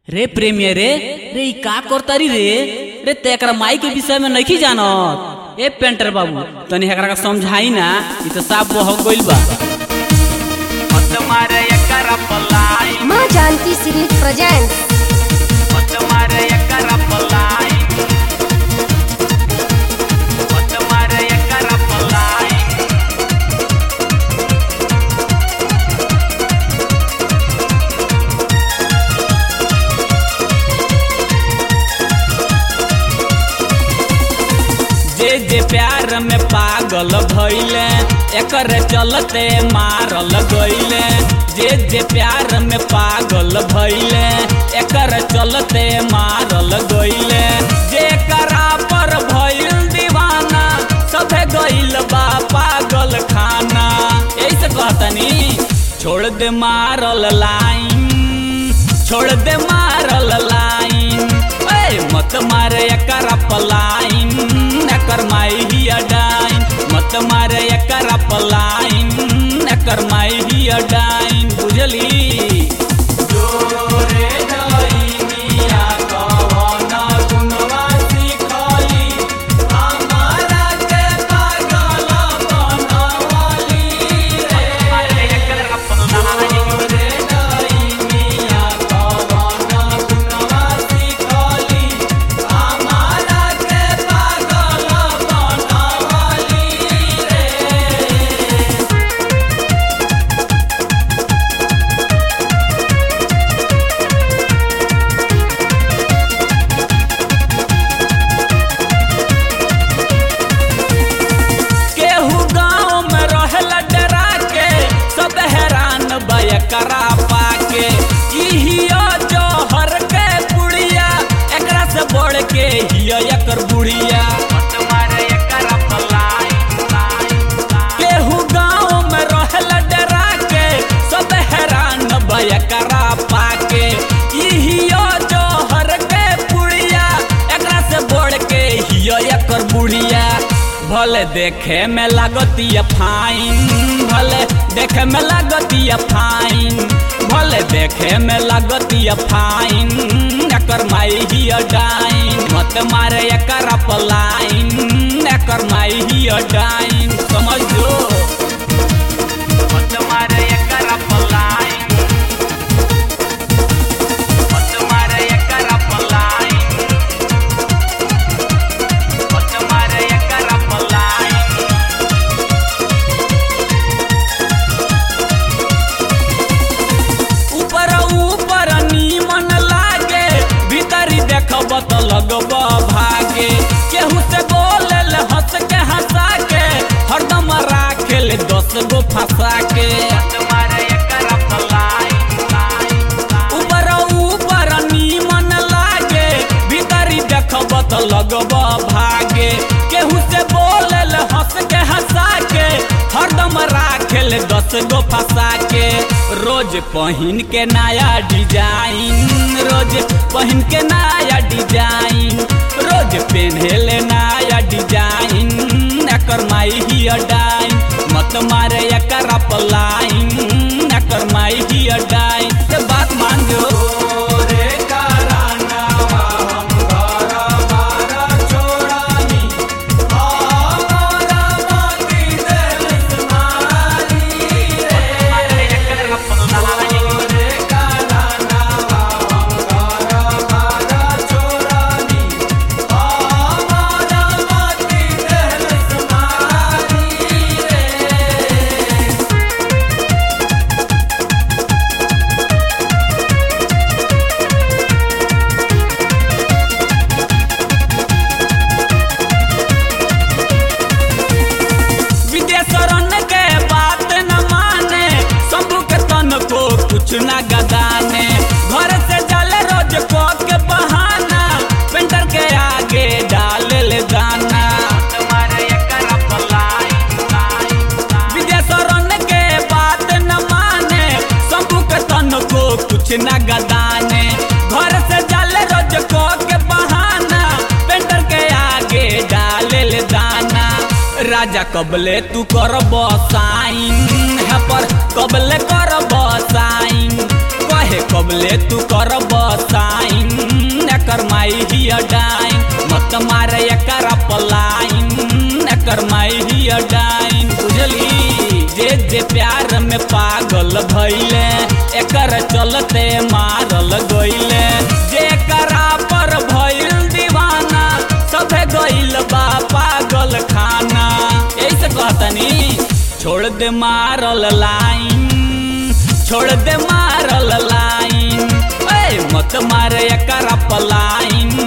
रे प्रेमियर रे रे ई का करतारी रे रे ते एकरा माई के विषय में नहीं जानत ए पेंटर बाबू तनी एकरा का समझाई ना ई तो साफ बह गइल बा तुम्हारे एकर पलाई माँ जानकी सीरीज प्रेजेंट तुम्हारे एकर पलाई तुम्हारे एकर पलाई जे जे प्यार में पागल भइले एकर चलते मारल गइले जे जे प्यार में पागल भइले एकर चलते मारल गइले जेकरा पर भइल दीवाना सभे गइल बा पागल खाना ऐसे कहतनी छोड़ दे मारल लाइन छोड़ दे मारल लाइन ए मत मारे एकर पलाइन एकर माई ही अडाइन मत मारे एकर पलाइन एकर माई ही अडाइन बुझली जोरे डइनिया कवन गुनवा सिखली हमारा के पागल बनवली तुम्हारे एकर पलाई रे डइनिया कवन गुनवा सिखली हमारा के पागल बनवली रे केहू गाँव में रहल डरा के सब हैरान बयकरा पाके इहियो जौहर के बुढ़िया एकरा से बढ़ के हियो एकर बुढ़िया तुम्हारे एकर पलाई केहू गाँव में रहल डरा के सब हैरान बयकरा पाके इहियो जौहर के बुढ़िया एकरा से बढ़ के हियो एकर बुढ़िया भले देखे में लागतिया फाइन भले देखे में लागतिया फाइन भले देखे में लागतिया फाइन एकर माई ही डाइन मत मारे एकर पलाइन एकर माई ही डाइन समझ लो तुम्हारे एकर पलाई तुम्हारे एकर पलाई तुम्हारे एकर पलाई ऊपर ऊपर नीमन लागे भीतरी देखब त लगब भागे केहू से बोलल हंस के हंसा के हरदम राखेल दस गो फंसा के तुम्हारे एकर पलाई ऊपर ऊपर नीमन लागे भीतरी देखब त लगब भागे केहू से बोलल हंस के हंसा के हरदम राखेल दस गो फंसा के रोज पहिन के नया डिजाइन रोज पहिन के नया डिजाइन रोज पेन्हेले नया डिजाइन एकर माई ही डाइन मत मारे एकर पलाइन एकर माई ही डाइन से बात मान जो रे करानावा हम घर बार छोड़ानी हमारा माटी देश मारी तुम्हारे एकर पलाई रे करानावा हम घर बार छोड़ानी हमारा माटी देश मारी रे विदेशरन के बात न माने शंभू के तन को कुछ न गदाने घर से जाले रोज को के बहाना पेंटर के आगे डाल ले दाना तुम्हारे एकर पलाई विदेशरन के बात न माने शंभू के तन को कुछ न गदाने घर से जाले रोज को के बहाना पेंटर के आगे डाल ले दाना राजा कबले तू कर साइन है पर कबले कर साइन कहे कबले तू कर साइन ही डाइन मत मारे एकर पलाइन एकर माई ही डाइन बुझली जे जे प्यार में पागल भइले एकर चलते मारल गइले जे करा पर भइल दीवाना सभे गइल बा पागल खाना ऐसे कहतनी छोड़ दे मारल लाइन छोड़ दे मारल लाइन ए मत मारे एकर पलाइन